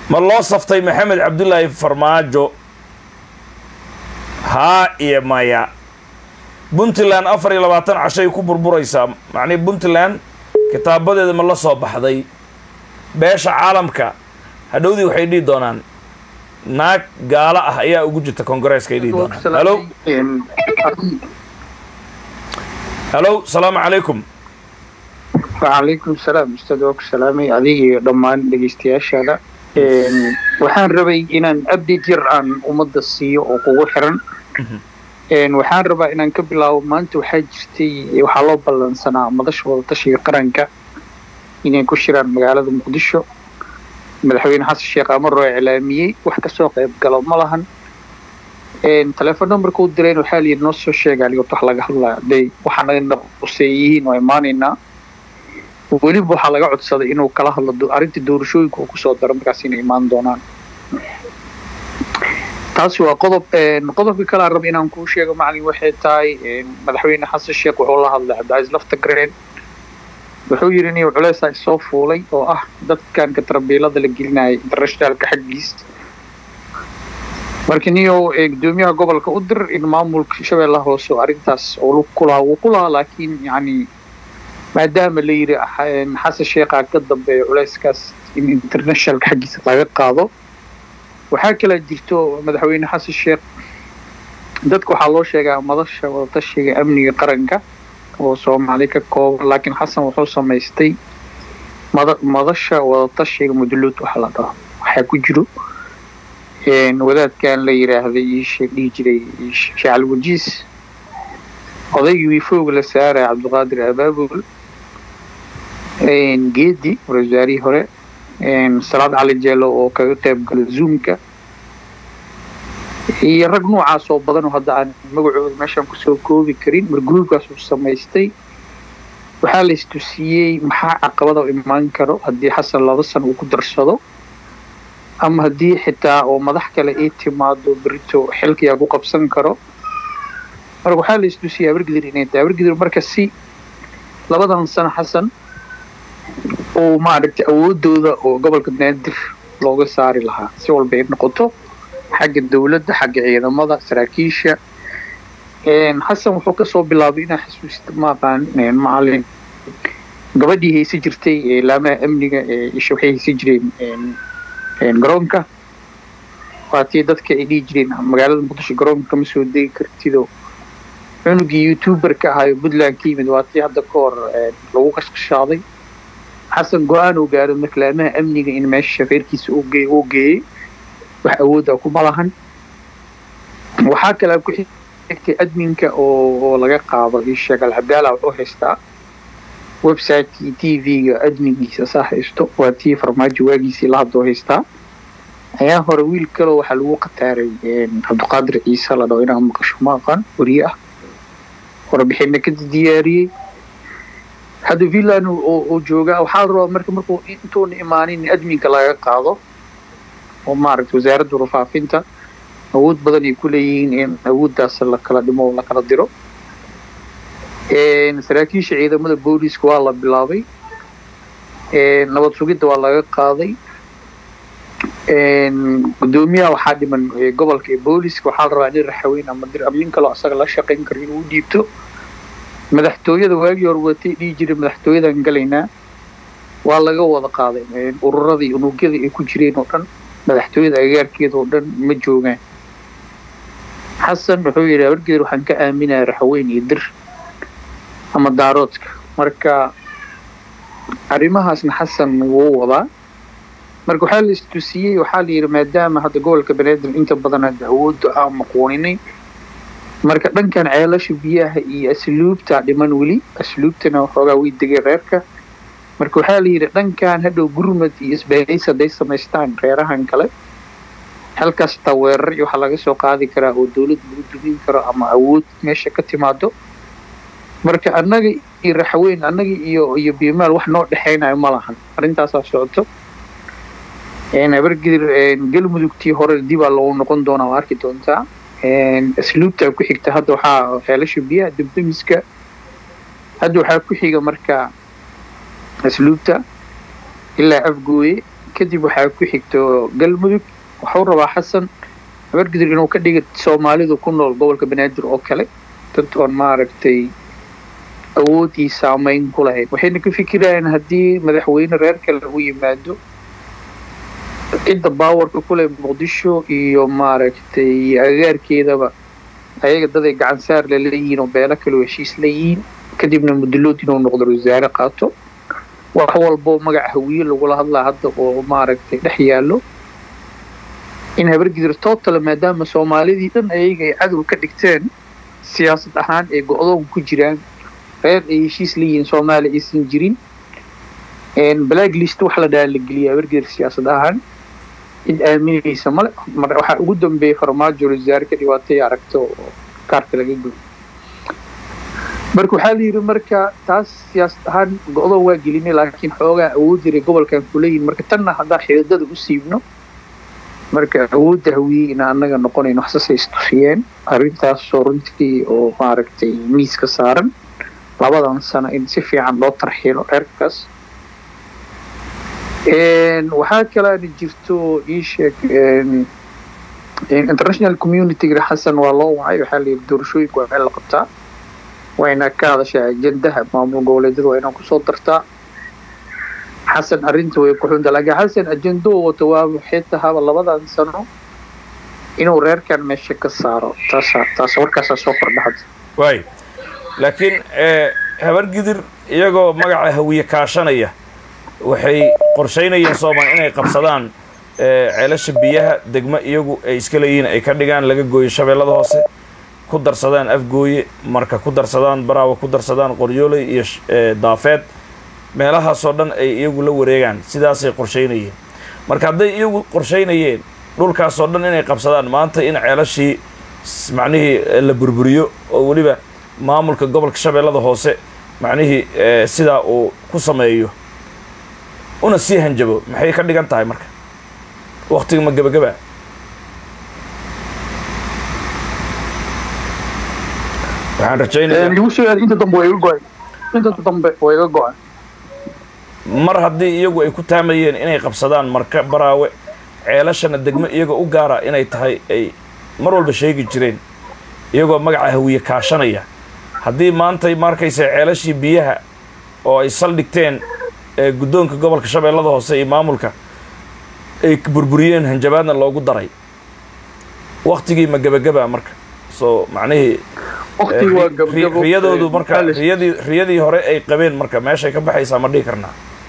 ma loo saftay maxamed cabdulaahi farmaajo haa iyo maya puntland afar iyo labaatan cashay ku burburaysaa macnii puntland kitaabadeeda ma la soo baxday beesha caalamka hadhowdii waxay dhihi doonaan naag gaalo ah ayaa ugu jirta kongareeska ay dhihi doonaan halo halo salaamu calaykum wacalaykum salaam ustaad waa ku salaamay adiga iyo dhammaan dhegeystayaashaada waxaan rabay inaan update yar aan ummadda siiyo oo kugu xiran waxaan rabaa inaan ka bilaabo maanta waxaa jirtay waxaa loo ballansanaa madasha wadatashiga qaranka inay ku shiraan magaalada muqdisho madaxweyne xasan sheekh amar oo iclaamiyey wax kasoo qayb galo ma lahan telefoon numberkuu direen waxaa layidhi noo soo sheega aligot wax laga hadlaya haday waxaa naga quseeyihiin waa imaanaynaa weliba waxaa laga codsaday inuu kala hadlo arrinta doorashooyinka uu kusoo daro markaas inay imaan doonaan taasi waa qodob qodobka kale aan raba inaan kuu sheego macalin waxay tahay madaxweyne xasan sheekh wuxuu la hadlay cabdicaiis laftagreen wuxuu yidhi inuu culeysaa isoo fuulay oo ah dadkan katarbiilada la gelinaya internationalka xaggiis marka niyo gudoomiyaha gobolka u dir in maamulka shabeellaha hoose oo arrintaas oo lug ku lahaa wuu ku lahaa laakiin yacni maadaama la yidhi xasan sheekhaa ka dambeeya culeyskaas in internationalka xaggiisa laga qaado waxaa kalaa jirto madaxweyne xasan sheekh dadka waxaa loo sheegaa madasha wadatashiga amniga qaranka oo soomaali ka kooban laakiin xasan wuxuu samaystay mada madasha wadatashiga muduluud waxa la dhaho waxaa ku jiro wadaadkan la yidhaahday iisha dhihi jiray shacal wajiis odaygii wiifooga la saaraya cabdiqaadir abaabul geedi ra-iisul hore salaad cali jeelo oo kaga qayb gala zoomka iyo rag noocaas oo badan oo hadda aan magacooda meeshaan kusoo koobi karin mar gruubkaas uu samaystay waxaa la istusiyey maxaa caqabada u imaan karo haddii xasan laba sano uu ku darsado ama haddii xitaa oo madax kale ay timaado berito xilkiyaa ku qabsan karo marka waxaa la istusiyey abargidir inay tahay abargidir marka si labadan sano xasan oo maaragtay awoodooda oo gobolka banaadir looga saari lahaa si walba ay noqoto xagga dowladda xagga ciidamada saraakiisha xasan wuxuu kasoo bilaabay inaa xasuusta maaqaan macalin gabadhii haysa jirtay laamaha amniga isha waxay haysa jireen garoonka waatii dadka ay dhihi jireen magaalada muqdisho garoonka kama soo degi kartido cunugii youtuberka ahaayo puntland ka yimid waatii hadda ka hor lagu qashqashaaday xasan go-aan uu gaaro marka laamaha amniga in meesha reerkiisa uu geeyey wax awooda kuma lahan waxaa kalaa ku xigtay adminka oo laga qaado isheeg alcabdaala wuxuu haystaa websiteki t v-ga adminkiisa saa haysto waa tii farmaajo waagiisii la hadoo haystaa ayaa hore wiil kaloo waxaa lagu qataaray cabdiqaadir ciise la dhaho inaa maqasho ma aqaan weriye ah warbixina ka diyaariyey hadda villan oo joogaa waxaa la rabaa marka markuu intuuna imaanin in adminka laga qaado oo maaragta wasaaradda warfaafinta awood badan ay ku leeyihiin in awooddaas la kala dhimo oo la kala diro saraakiisha ciidamada booliiska waa la bilaabay nabad sugidda waa laga qaaday gudoomiyaha waxaa dhiman gobolka ee booliiska waxaa la rabaa nin raxaweyn ama dir ama nin kaloo asaga la shaqayn karo inuu dhiibto madaxtooyada waagii hore watay dhihi jiray madaxtooyadan galaynaa waa laga wada qaaday ururadii unugyadii ay ku jireen oo dhan madaxtooyada agagaarkeeda oo dhan ma joogaan xasan wuxuu yidhi abargeer waxaan ka aaminaya raxweyn iyo dir ama daaroodka marka arrimahaasna xasan wuu wadaa marka waxaa la istusiyey waxaa la yidhi maadaama hadda gobolka banaadir inta badan hadda awoodda aan maquuninay marka dhankan ceelasha biyaha iyo asluubta dhiman weli asluubtana waxoogaa way degay reerka marka waxaa la yidhi dhankan hadhow gurmad iyo isbahaysi hadday samaystaan reerahan kale halkaas taa weerar iyo waxaa laga soo qaadi karaa oo dowlad lagu dumin karo ama awood meesha ka timaado marka annaga iyo raxweyn annaga iyo iyo bimaal wax noo dhexaynayo ma lahan arrintaasaa socoto abargidir galmudugtii hore dibaa loogu noqon doonaa waa arki doontaa asluubtaa ku xigta hadda waxaa ceelasha biyaha debdemiska hadda waxaa ku xiga marka asluubta ilaa afgooye kadib waxaa ku xigto galmudug wuxuu rabaa xasan habargidir inuu ka dhiga soomaalidu ku nool gobolka banaadir oo kale dad oon maaragtay awoodii saameyn ku lahayd waxayna ka fikirayaan haddii madaxweyne reer kale u yimaado cidda baawarka ku leh muqdisho iyo maaragtay agaarkeedaba ayaga daday gacan saar la leeyihiin oo beelo kaleo heshiis leeyihiin kadibna mudulood inuu noqdo wasaare qaato wax walbo magaca hawiye lagula hadlaa hadda oo maaragtay dhex yaallo in habargidir tootala maadaama soomaalidii dhan ayaga ay cadow ka dhigteen siyaasad ahaan ay go-doon ku jiraan reer ay heshiis leeyihiin soomaaliya aysan jirin black list wax la dhaha la geliya habargidir siyaasad ahaan cid aaminaysa male waxaa ugu dambeeyay farmaajo wasaare ka dhibaatay aragto oo kaarka laga gudo marka waxaa la yidhi marka taas siyaasad ahaan go-doon waa gelinay laakiin xoogaa awood jiray gobolkan kuleeyihin marka tanna haddaan xididada u siibno marka awoodda hawiyey ina annaga noqonayno waxsasay istusiyeen arrintaasoo runtii oo maaragtay miiska saaran labadan sano in si fiican loo tarxiilo reerkaas waxaa kalaana jirto ii sheeg international communityga xasan waa loo wacay waxaa la yidhi doorashooyinka waa meel la qabtaa wayna ka hadashaa ajendaha maamul goboleedyada waa inaa kusoo dartaa xasan arrinta way ku xunta laakiin xasan ajendoo wato waa waxay tahaba labadan sano inuu reerkan meesha ka saaro taasa taas warkaasaa soo kordha hadda waay laakiin habargidir iyagoo magaca hawiye kaashanaya waxay qorshaynayeen soomaal inay qabsadaan ceelasha biyaha degmo iyagu ay iska leeyihiin ay ka dhigaan laga gooyo shabeellada hoose ku darsadaan afgooye marka ku darsadaan baraawa ku darsadaan qoryooley iyo daafeed meelahaasoo dhan ay iyagu la wareegaan sidaasay qorshaynayeen marka hadday iyagu qorshaynayeen dhulkaasoo dhan inay qabsadaan maanta in ceelashii macnihii la burburiyo oo weliba maamulka gobolka shabeellada hoose macnihii sidaa uu ku sameeyo una sii hanjabo maxay ka dhigan tahay marka waktiga ma gebagaba waxaan rajaynayaa igu soo aad inta dambe waa iga go-ay inta dambe waa iga go-ay mar haddii iyagu ay ku taamayeen inay qabsadaan marka baraawe ceelashana degmo iyaga u gaara inay tahay ay mar walba sheegi jireen iyagoo magaca hawiye kaashanaya haddii maantay markaysa ceelashii biyaha oo ay saldhigteen guddoonka gobolka shabeellada hoose iyo maamulka ay burburiyeen hanjabaadna loogu daray waktigii ma gebagaba marka soo macnihii riyadoodu marka riyadii riyadii hore ay qabeen marka meeshay ka baxaysaa ma dhihi karnaa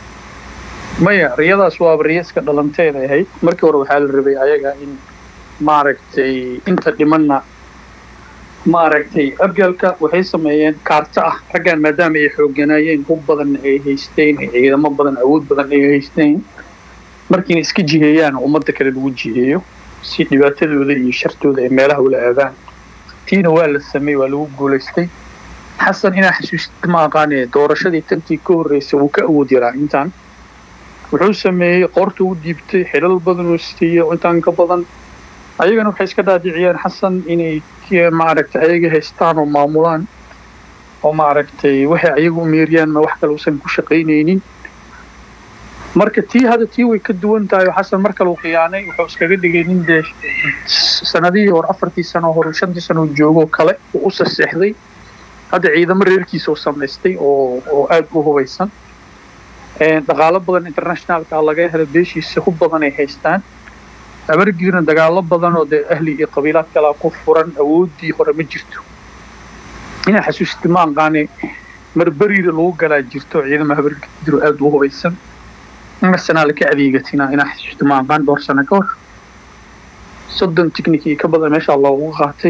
maya riyadaas waaba riya iska dhalanteed ay ahayd markii hore waxaa la rabay ayaga in maaragtay inta dhimanna maaragtay abgalka waxay sameeyeen kaarto ah raggan maadaama ay xooganaayeen hub badan ay haysteen ciidamo badan awood badan ay haysteen markiina iska jiheeyaan ummadda kale lagu jiheeyo si dhibaatadooda iyo shartooda ay meelaha ula aadaan tiina waa la sameeyey waa lagu guulaystay xasan inaa xasuustid ma aqaane doorashadii tantii ka horreysay wuu ka awood yaraa intaan wuxuu sameeyey qoorta u diibtay xilal badan oo siiyo intaan ka badan ayagana waxay iska dhaadhiciyeen xasan inay maaragtay ayaga haystaan oo maamulaan oo maaragtay waxay ayaga u meeriyaan ma wax kale uusan ku shaqaynaynin marka tii hadda tii way ka duwan tahay oo xasan mar kale uu khiyaanay wuxuu iskaga dhigay nin dee sanadihii hore afartii sano hore shantii sano joogoo kale uu u saseexday hadda ciidamo reerkiisa uu samaystay oo oo aada u hubaysan dhaqaalo badan internationalka laga hela beeshiisa hub badan ay haystaan abargiirna dagaalo badan oo dee ahli iyo qabiilaad kalaa ku furan awooddii hore ma jirto inaa xasuusti ma aqaane marberiira lagu galaa jirto ciidama habargiiro aada u hubaysan arsenaal ka adeegatina inaa xasuusti ma aqaan dhowr sano ka hor soddon technikii ka badan meeshaa loogu qaatay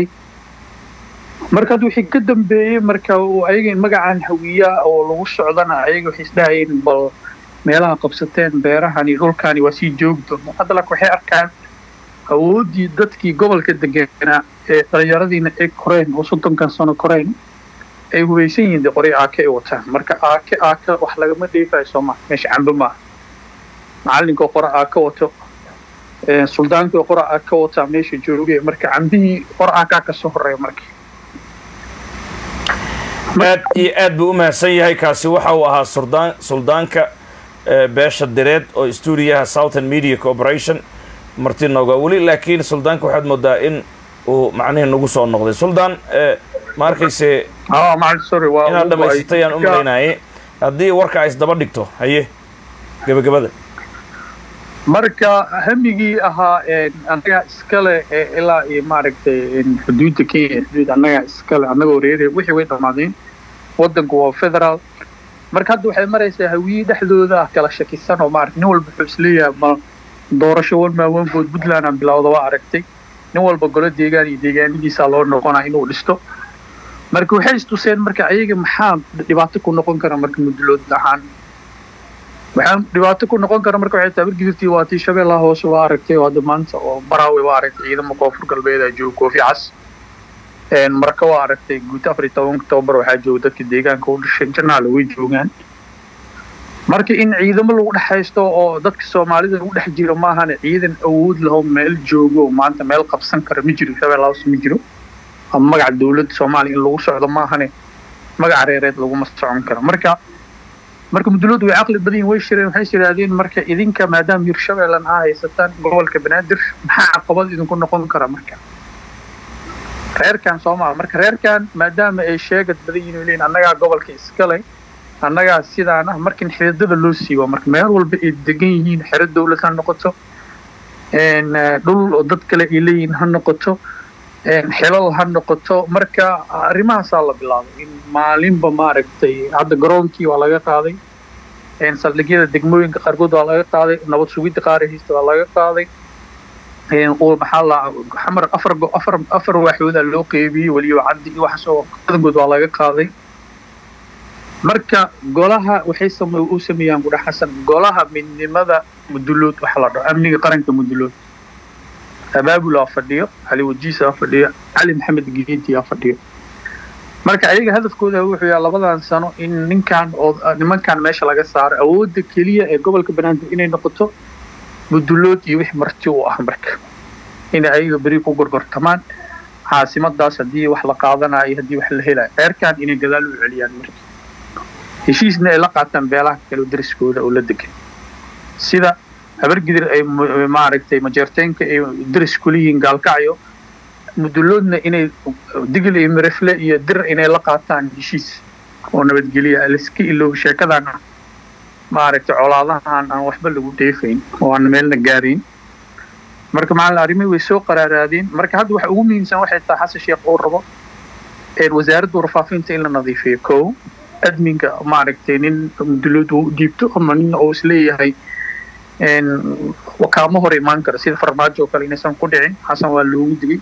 marka hadda wixii ka dambeeyey marka ayaga magacan hawiya oo lagu socdana ayaga waxay isdhahayeen bal meelaha qabsateen beerahani dhulkani waa sii joogi doona hadda laakiin waxay arkaan awooddii dadkii gobolka deganaa ee dhallinyaradiina ay koreen oo soddonkan sano koreen ay hubaysan yihiin dee qoray aake ay wataan marka aake aake wax lagama dheefayo sooma meesha cambe maaha macallinkoo qora aake wato suldaankii qora aake wataa meesha jooge marka cambihii qora aakaa kasoo horeeya marka aad iyo aad buu u mahadsan yahay kaasi waxa uu ahaa suldaan suldaanka beesha direed oo stuudiyaha southern media corporation marti nooga weli laakiin suldaanka waxaad moodaa in uu macnihii nagu soo noqday suldaan ma arkayse inaad dhamaysatay aan u malaynaye haddii warka ay isdaba dhigto haye gebagabada marka hamigii ahaa annagaa iskale ilaa iyo maaragtay xuduudda kenya xuduud annagaa iskale annagoo reere wixii way dhammaadeen waddanku waa federaal marka hadda waxay maraysaa hawiye dhexdooda ah kala shakisan oo maarata nin walba wuxuu isleeyahay ma doorasho one man one vote puntland aan bilowda waa aragtay nin walba golo deegaan iyo deegaanadiisaa loo noqonaa inuu dhisto marka waxay istuseen marka ayaga maxaa dhibaato ku noqon kara marka mudulood ahaan waxaa dhibaato ku noqon kara marka waxay tahay bargidurtii waa tii shabeellaha hoose waa aragtay oo hadda maanta oo baraawe waa aragtay ciidamo koonfur galbeeda jooga koofi cas marka waa aragtay guud afar iyo toban octoobar waxaa jooga dadka deegaanka u dhashay janaala way joogaan marka in ciidamo lagu dhex haysto oo dadka soomaalida lagu dhex jiro maahane ciidan awood laho meel joogo maanta meel qabsan kara ma jiro shabeellaha hoose ma jiro ama magaca dowladda soomaaliya in lagu socdo maahane magaca reereed laguma socon karo marka marka mudulooddu way caqli badan yihin way shireen waxay yidhaahdeen marka idinka maadaama hirshabeellan aa haysataan gobolka banaadir maxaa caqabad idinku noqon kara marka reerkan soomaa marka reerkan maadaama ay sheegad badan yihin leeyihin annagaa gobolka iskale annagaa sidaan ah marka in xididada loo siibo marka meel walba ay degan yihiin xero dowlad ha noqoto dhul oo dad kale ay leeyihiin ha noqoto xilal ha noqoto marka arrimahaasaa la bilaabay in maalinba maaragtay hadda garoonkii waa laga qaaday saldhigyada degmooyinka qaarkood waa laga qaaday nabad sugidda qaarihista waa laga qaaday maxaa la xamar afar afar afar waaxooda loo qeybiyey weliba caddi iyo waxaas oo badankood waa laga qaaday marka golaha waxay same u sameeyaan gudha xasan golaha midnimada mudulood waxa la dhaho amniga qaranka mudulood abaabulaa fadhiyo cali wajiisaa fadhiyo cali maxamed geediyaa fadhiyo marka ayaga hadafkooda wuxuu yahay labadan sano in ninkan oo nimankan meesha laga saaro awoodda keliya ee gobolka banaadir inay noqoto mudulood iyo wix marti u ah marka inay ayaga beri ku gorgortamaan caasimadaas haddii wax la qaadanayo haddii wax la helayo ceerkan inay gadaal u celiyaan marka heshiisna ay la qaataan beelaha kale dariskooda oo la degan sida habargidir ay maaragtay majeerteenka ay daris kuliyihiin gaalkacyo muduloodna inay digil iyo mirifle iyo dir inay la qaataan heshiis oo nabadgelya laiska ilow sheekadan maaragtay colaadahan aan waxba lagu dheefayn oo aan meelna gaarayn marka macalin arrimihii way soo qaraaraadeen marka hadda waxa ugu muhiimsan waxay tahay xasan sheekh uu rabo wasaaradda warfaafinta in la nadiifiyo kow adminka maaragtay nin mudulood uu dhiibto ama nin uu isleeyahay wakaamo hor imaan kara sida farmaajo oo kale inaysan ku dhicin xasan waa loogu digay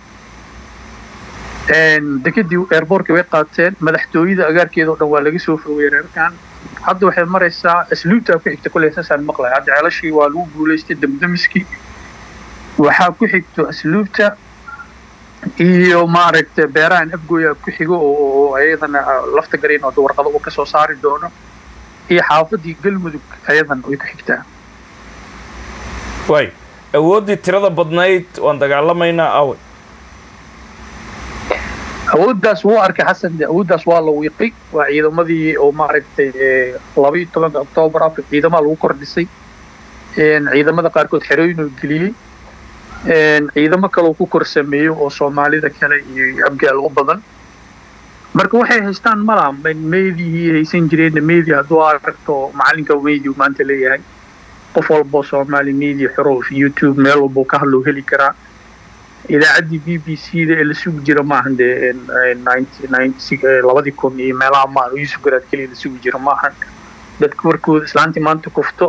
dekadii airbortka way qaateen madaxtooyada agaarkeeda oo dhan waa laga soo fogay reerkan hadda waxay maraysaa asluubtaa ku xigta kule saasaan maqlay hadda ceelashii waa lagu guulaystay damdamiskii waxaa ku xigto asluubta iyo maaragtay beerahan afgooya ku xigo oo ayadana lafta garayn oo warqado uu kasoo saari doono iyo xaafadii galmudug ayadana way ku xigtaa waay awooddii tirada badnayd waan dagaalamaynaa awe awooddaas wuu arkay xasan de awooddaas waa la wiiqay waa ciidamadii oo maaragtay laba iyo tobanka octoobar afar ciidamaha lagu kordhisay ciidamada qaarkood xerooyin oo geliyey ciidamo kale uu ku kor sameeyo oo soomaalida kale iyo abgaal u badan marka waxay haystaan malaha meydii haysan jireenna meydi hadduu aragto macalinka meydi uu maanta leeyahay qof walboo soomaali media xorof youtube meel walbuu ka hadloo heli karaa idaacaddii b b c da ee la sugi jira maahan dee labadii kun iyo meelaha maahan yusuf garaad keliya la sugi jira maahan dadka warkooda islaantii maanta kufto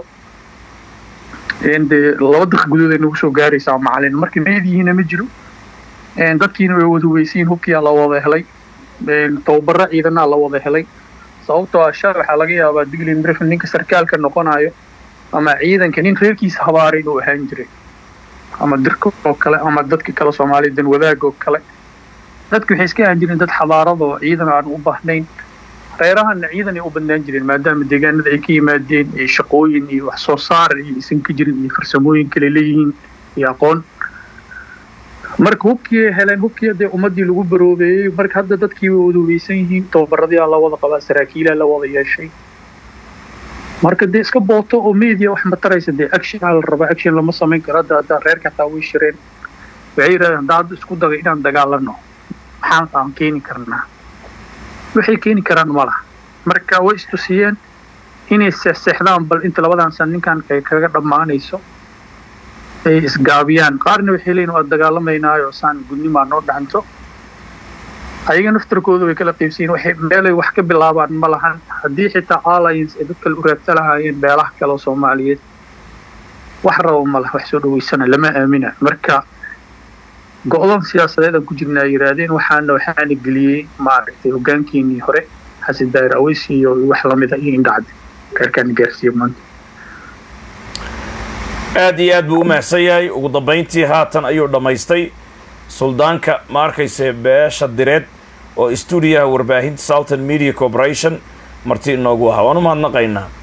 dee laba daqiiq gudood ay nagu soo gaaraysaa macalin marka meedihiina ma jiro dadkiina way wada weysiin hubkiyaa la wada helay tababaro ciidanaa la wada helay sababtoo ah shal waxaa laga yaabaa digli mirif ninka sarkaalka noqonayo ama ciidanka nin reerkiisa habaaray inuu ahaan jiray ama dirka oo kale ama dadka kale soomaalida dan wadaag oo kale dadka waxay iska ahaan jireen dad xadaarada oo ciidan aan u baahnayn reerahana ciidan ay u badnaan jireen maadaama deegaanada ay ka yimaadeen ee shaqooyin iyo wax soo saar iyo isan ka jirin iyo farsamooyin kale leeyihiin iyo aqoon marka hubkii heleen hubkii dee ummadii lagu baroobeeyey marka hadda dadkii way wada weysan yihiin tababaradii la wada qabaa saraakiilaa la wada yeeshay marka dee iska booto oo media wax ma taraysa dee action aa la rabaa action lama samayn karo hadda hadda reerka hataa way shireen waxay yidhahdeen hadda hadda isku daga inaan dagaalano maxaan aan keeni karnaa waxay keeni karaan ma laha marka way istusiyeen inay seexseexdaan bal inta labadan san ninkan ay kaga dhammaanayso ay isgaabiyaan qaarna waxay leeyihin waa dagaalamaynaayo saan gudnimaa noo dhacanto ayaga naftarkooda way kala qaybsayiin waxay meelay wax ka bilaabaan ma lahan haddii xitaa alliance ay dad kale u raabta lahaayeen beelaha kale oo soomaaliyeed wax rabo ma laha wax soo dhaweysana lama aamina marka go-dan siyaasadeed aan ku jirnaa yidhaahdeen waxaana waxaana geliyey maaragtay hogaankeenii hore xasan daahir aweysi iyo wax lamida iyo indhacdi reerkaan gaarsiiya maanta aad iyo aad buu u mahadsan yahay ugu dambayntii haatan ayuu dhammaystay suldaanka ma arkayse beesha direed oo stuudiyaha warbaahinta southern media corporation marti inoogu ahaa waan u mahadnaqaynaa